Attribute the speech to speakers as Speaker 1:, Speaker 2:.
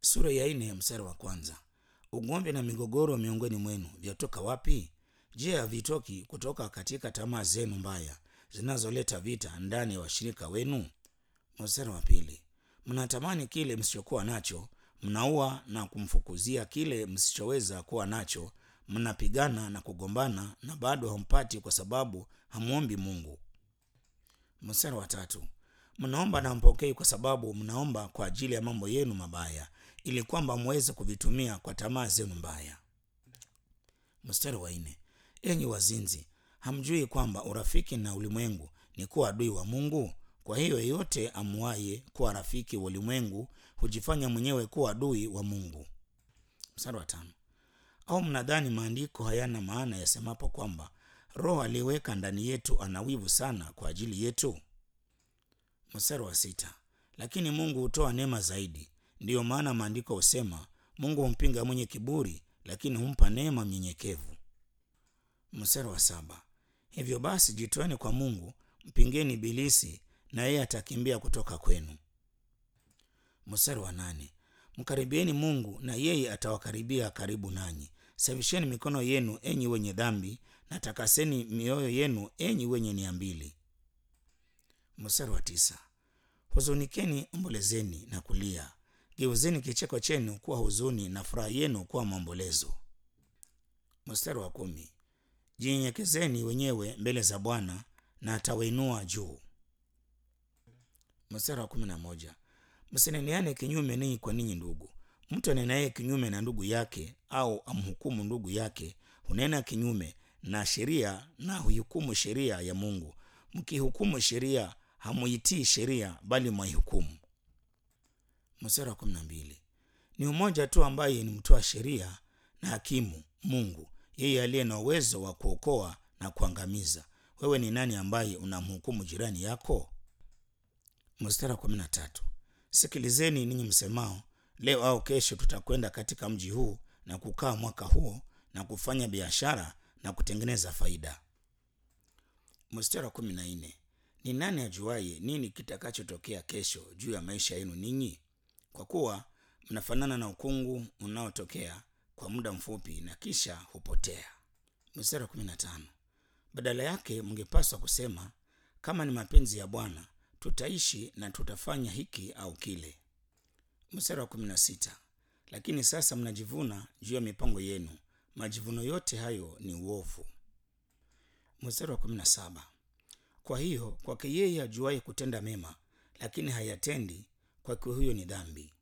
Speaker 1: sura ya nne mstari wa kwanza. Ugomvi na migogoro miongoni mwenu vyatoka wapi? Je, havitoki kutoka katika tamaa zenu mbaya zinazoleta vita ndani ya washirika wenu? Mstari wa pili. Mnatamani kile msichokuwa nacho, mnaua na kumfukuzia kile msichoweza kuwa nacho, mnapigana na kugombana na bado hampati kwa sababu hamwombi Mungu. Mstari wa tatu. Mnaomba na mpokei kwa sababu mnaomba kwa ajili ya mambo yenu mabaya, ili kwamba mweze kuvitumia kwa tamaa zenu mbaya. Mstari wa nne. Enyi wazinzi, hamjui kwamba urafiki na ulimwengu ni kuwa adui wa Mungu? Kwa hiyo yeyote amuaye kuwa rafiki wa ulimwengu hujifanya mwenyewe kuwa adui wa Mungu. Mstari wa tano. Au mnadhani maandiko hayana maana yasemapo kwamba Roho aliyeweka ndani yetu ana wivu sana kwa ajili yetu? Mstari wa sita. Lakini Mungu hutoa neema zaidi. Ndiyo maana maandiko husema, Mungu humpinga mwenye kiburi, lakini humpa neema mnyenyekevu. Mstari wa saba. Hivyo basi jitoeni kwa Mungu, mpingeni Ibilisi na yeye atakimbia kutoka kwenu. Mstari wa nane. Mkaribieni Mungu na yeye atawakaribia karibu nanyi. Safisheni mikono yenu enyi wenye dhambi, na takaseni mioyo yenu enyi wenye nia mbili. Mstari wa tisa. Huzunikeni, ombolezeni na kulia, geuzeni kicheko chenu kuwa huzuni na furaha yenu kuwa maombolezo. Mstari wa kumi. Jinyenyekezeni wenyewe mbele za Bwana na atawainua juu. Mstari wa kumi na moja. Msineneane kinyume ninyi kwa ninyi ndugu. Mtu anenaye kinyume na ndugu yake au amhukumu ndugu yake hunena kinyume na sheria na huihukumu sheria ya Mungu. Mkihukumu sheria hamuitii sheria, bali mwaihukumu. Mstari wa kumi na mbili. Ni mmoja tu ambaye ni mtoa sheria na hakimu, Mungu, yeye aliye na uwezo wa kuokoa na kuangamiza. Wewe ni nani ambaye unamhukumu jirani yako? Mstari wa kumi na tatu. Sikilizeni ninyi msemao, leo au kesho tutakwenda katika mji huu na kukaa mwaka huo na kufanya biashara na kutengeneza faida. Mstari wa kumi na nne. Ni nani ajuaye nini kitakachotokea kesho juu ya maisha yenu ninyi? Kwa kuwa mnafanana na ukungu unaotokea kwa muda mfupi na kisha hupotea. Mstari wa kumi na tano. Badala yake mngepaswa kusema, kama ni mapenzi ya Bwana tutaishi na tutafanya hiki au kile. Mstari wa kumi na sita. Lakini sasa mnajivuna juu ya mipango yenu, majivuno yote hayo ni uovu. Mstari wa kumi na saba. Kwa hiyo kwake yeye ajuaye kutenda mema, lakini hayatendi, kwake huyo ni dhambi.